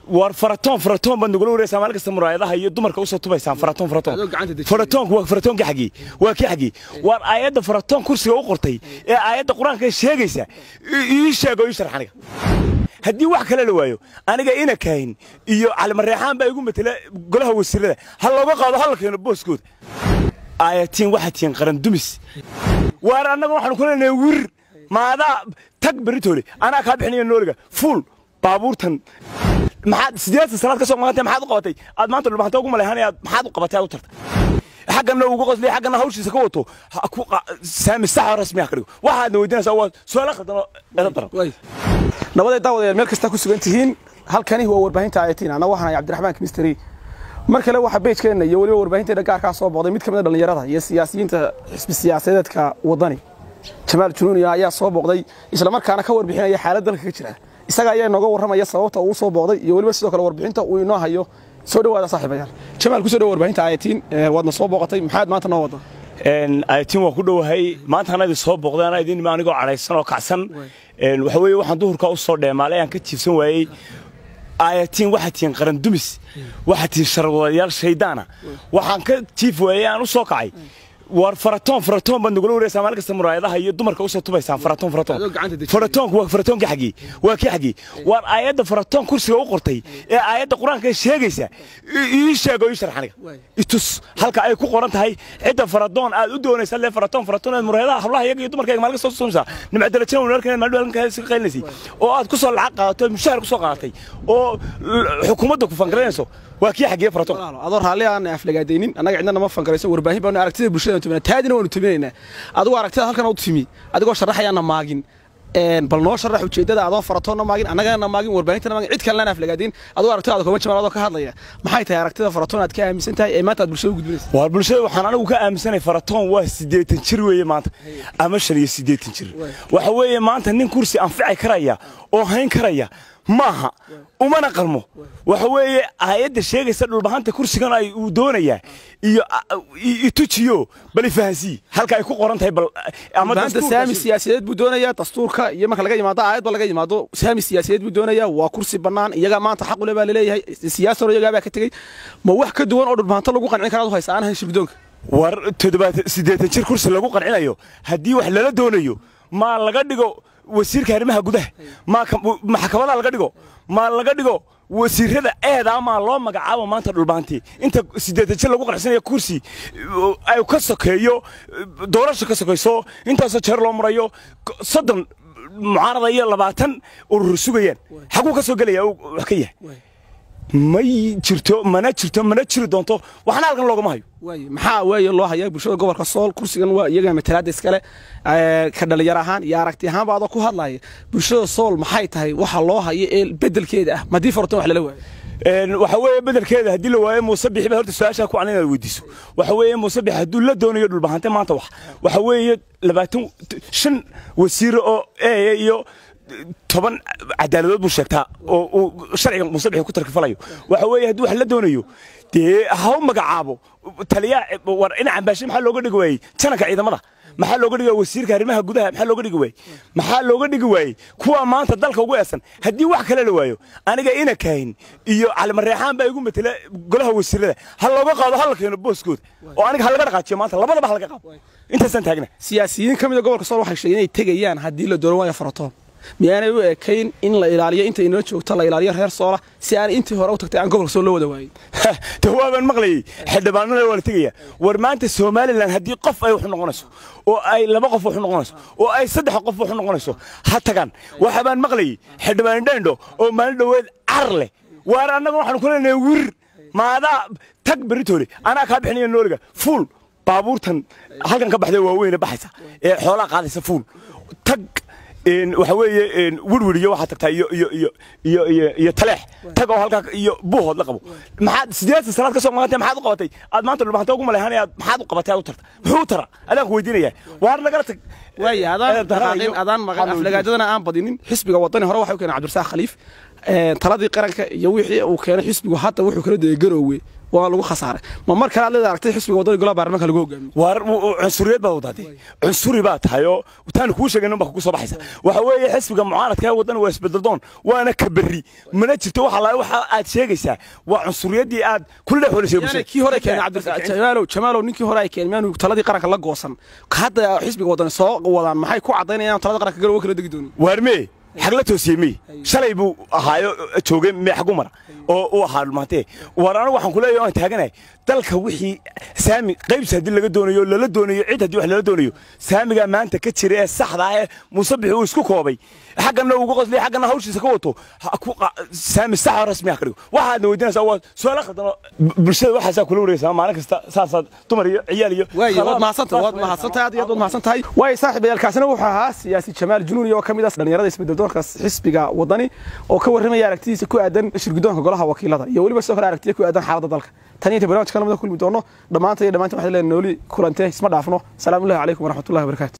war faratoon faratoon baad nagula wareysaan maalin kasta muraayadaha iyo dumarka usoo tubaysaan faratoon faratoon Adoo gacanta dejinaya. faratoonku waa faratoonka xagii waa kii xagii war aayadda faratoon kursiga u qortay ee aayadda qur-aanka sheegaysa i- ii sheego ii sharx aniga haddii wax kale la waayo aniga ina kahin iyo calimareexaan baa igu matela golaha wasiirada ha looga qaado ha la keeno booskooda aayatiin waxaa tihiin qaran dumis waar annaga waxaanu ku leenahay wir maadaa tag beritoole anaa kaa bixinaya nooliga fuul baabuurtan maxaad sideetan sanaad ka soo maqantay maxaad u qabatay aad maanta dhulbaanta ugu maleehanayaad maxaad u qabatay aad u tartay xaggana ugu qoslay xaggana hawshiisa ka wato ha ku qa- saami sax oo rasmi ah ka dhigo waxaadna weydiinaysaa waa su-aalo khaldan oo eeda daran way nabaday daawadayaal meel kasta ku sugan tihiin halkani waa warbaahinta ayatiin ana waxaan ahay cabdiraxmaan kimisteri mar kale waxaa beejkeenna iyo weliba warbaahinteena gaarkaa soo booqday mid ka mid a dhallinyarada iyo siyaasiyiinta xisbi siyaasadeedka wadani jamaal junuuniya ayaa soo booqday islamarkaana ka warbixinaya xaalad dalka ka jira isaga ayaa inooga warramaya sababta uu soo booqday iyo weliba sidoo kale warbixinta uu inoo hayo soo dhowaada saaxiibayaal jamaal kusoo dhowa warbaahinta ayatiin waadna soo booqatay maxaad maanta noo wadda Een, ayatiin waa ku dhowahay maanta anaa idin soo booqday anaa idin anigoo cadhaysan oo kacsan Een, waxa weeye waxaan duhurka u soo dheemaalay aan ka jiifsan waayey aayatiin waxaa tihiin qaran dumis waxaa tihiin sharwadayaal shaydaana waxaan ka jiif waayey aan u soo kacay war faratoon faratoon baad nagula wareysaan maalin kasta muraayadaha iyo dumarka usoo tubaysaan faratoon faratoon Adoo gacanta dejinaya. faratoonku waa faratoonka xagii waa kii xagii waar aayadda faratoon kursiga u qortay ee aayadda qur-aanka sheegaysa i- ii sheego ii sharx aniga Waay. itus halka ay ku qoran tahay cidda faradoon aad u doonaysa le faratoon faratoon aad muraayadaha hablaha iyaga iyo dumarka maalin kasta soo nimcadalajina walaalkan maalin walaalkan iska qaylinaysa oo aad ku soo lacag qaadato mushahar ku soo qaadatay oo l- xukuumadda ku fangaranayso waa kii xagiye faratoon walaalo adoo raalli aan aflagaadaynin annaga cidna nama fangarayso warbaahin baanu aragtida bulshada tumina taadina waanu tuminaynaa adigoo aragtida halkan u timi adigoo sharaxayaana maagin een bal noo sharax ujeedada adoo faratoonna maagin annagana maagin warbaahintana maagin cid kalena aflagaadayn adigoo aragtidaada kuma jamaal adoo ka hadlaya maxay tahay aragtida faratoon aad ka aaminsan tahay ee maanta aad bulshada u gudbinaysa waa bulshada waxaan anigu ka aaminsanay faratoon waa siddeetan jir weeye maanta ama shan iyo siddeetan jir waxa weeye maanta nin kursi anfici karaya oo hayn karaya maaha umana qalmo waxa weeye aayadda sheegaysa dhulbahanta kursigan ay uu doonayaa iyo i- i tujiyo bal ifahansii halka ay ku qoran tahay bal ama maanta dastuurka saami si- siyaasadeed buu doonayaa dastuurka iyo marka laga yimaado aayadba laga yimaado saami siyaasadeed buu doonayaa waa kursi bannaan iyaga maanta xaq u le baa laleeyahay siyaasano iyagaa baa ka tegey ma wax ka duwan oo dhulbahanto lagu qancin karaad u haysa aan ahayn shirgudoonka war toddobaatan siddeetan jir kursi lagu qancinayo haddii wax lala doonayo maa laga dhigo wasiirka arrimaha gudaha maa ka- maxkamadaha laga dhigo maa laga dhigo wasiirada eedaa maa loo magacaabo maanta dhulbaantii inta siddeetan jir lagu qancinayo kursi uh, ay ka sokeeyo uh, doorasho ka sokayso intaasoo jeer loo marayo k- soddon mucaarada iyo labaatan urur sugayaan xaguu ka soo gelaya uu wax ka yahay may jirto mana jirto mana jiri doonto waxna halkan loogama hayo waaye maxaa weeye loo hayaa bulshada gobolka sool kursigan waa iyaga matalaada iskale ee, ka dhalinyar ahaan iyo aragti ahaanba adoo ku hadlaya bulshada sool maxay tahay waxa loo hayo ee bedelkeeda ah madii faratoon wax lala waayo Een, waxa weeye bedelkeeda haddii la waayo muuse bixi ba horta su-aashaa ku calan inaad weydiiso waxa weeye muuse bixi hadduu la doonayo dhulbahante maanta wax waxa weeye labaatan shan wasiire oo eeya iyo toban cadaaladood buu sheegtaa oo uu sharciga muuse bixi ku tarkifalayo waxa weeye hadduu wax la doonayo dee ha u magacaabo taliyaa war dhinacan baashe maxaa looga dhigi waayey jananka ciidamada maxaa looga dhigi waayey wasiirka arrimaha gudaha maxaa looga dhigi waayey maxaa looga dhigi waayey kuwa maanta dalka ugu eesan haddii wax kale la waayo aniga ina kahin iyo calimareexaan baa igu matela golaha wasiirada ha looga qaado ha la keeno booskooda oo aniga ha laga dhaqaajiyo maanta labadaba ha laga qaado intaasaan taagna siyaasiyiin ka mid a gobolka sool waxay sheegeen inay tegayaan haddii la dooran waayo faratoon miyaanay u ekayn in la ilaaliyo inta inoo joogto la ilaaliyo reer soola si aan intii hore u tagtay aan gobolka sool loo wada waayin de waabaan maqlayey xildhibaanada waa la tegaya war maanta somalilan haddii qof ay wax noqonayso oo ay laba qof wax noqonayso oo ay saddex qof wax noqonayso ha tagaan waxa baan maqlayey xildhibaan dhendho oo maalin dhoweed car leh waar annaga waxaanu ku leenahay wir maadaa tag beritoole anaa kaa bixinaya nooliga fuul baabuurtan halkan ka baxday waaweyne baxaysa ee xoolaa qaadaysa fuul tag een, waxa weeye een, wirwir iyo waxaa tagtaa iyo iyo iyo iyo iyo iyo taleex tag oo halkaa iyo buuhood la qabo maxaad sideetan sanaad ka soo maqantay maxaad u qabatay aad maanta dhulbahanta ugu maleehanayaad maxaad u qabatay aad u tarta muxuu u tara adaan ku weydiinaya waar nagala tag waaye adaan dhaqaaqin adaan maqan aflagaadadana aan badinin xisbiga wadani hore waxa u keenay cabdirasaaq khaliif een, taladii qaranka iyo wixii uu keenay xisbigu hadda wuxuu kala dayay garoowe waa lagu khasaaray ma mar kale aad leeda aragtay xisbiga wadani golaha baarlamaanka lagu hogaamiyo war cunsuriyad baad wadaatay cunsuri baa tahay oo taanu kuu sheegay baa kugu soo baxaysa waxa weeye xisbiga mucaaradka ee waddan waa isbedeldoon waana ka berri mana jirto waxa la waxa aad sheegaysaa waa cunsuriyadii aad kula dhex wada yani kii hore keenay cabdijamaalow jamaalow ninkii hore ay keenay maanu taladii qaranka la goosan hadda xisbiga wadani soo wadaan maxay ku caddaynayaan taladii qaranka garowe kala degi doonin waarmee xag la toosiyey mey shalay buu ahaayo joogay mee xagu mara oo u ahaa dhulmaantee war anigu waxaan ku leeyahay aan taaganahay dalka wixii saami qaybsi haddii laga doonayo lala doonayo cid haddii wax lala doonayo saamigaa maanta ka jira ee saxda ah ee musabixi uu isku koobay xaggana ugu qosliya xaggana hawshiisa ka wato saami saxa rasmi ah ka dhigo waxaadna weydiinaysaa waa su-aalo khaldan bulshada waxaasaa kula wareegaysaa maalin kasta saasaad dumar iyo ciyaal iyo waayo waad mahadsantahay waad mahadsantahay aad iyo aad waad mahadsantahay waayo saaxiibayaalkaasina wuxuu ahaa siyaasi jamaal junuuni oo ka mid ah dhalinyarada isbedeldoonka xisbiga wadani oo ka warramaya aragtidiisa ku aadan shirgudoonka golaha wakiilada iyo weliba sidoo kale aragtiya ku aadan xaaladda dalka tan iyo inta barnaamijka lamada kulmi doono dhammaanta iyo dhammaanta waxaan leenahay nooli kulante isma dhaafno salaamu llahi calaykum waraxmatullahi wabarakaatu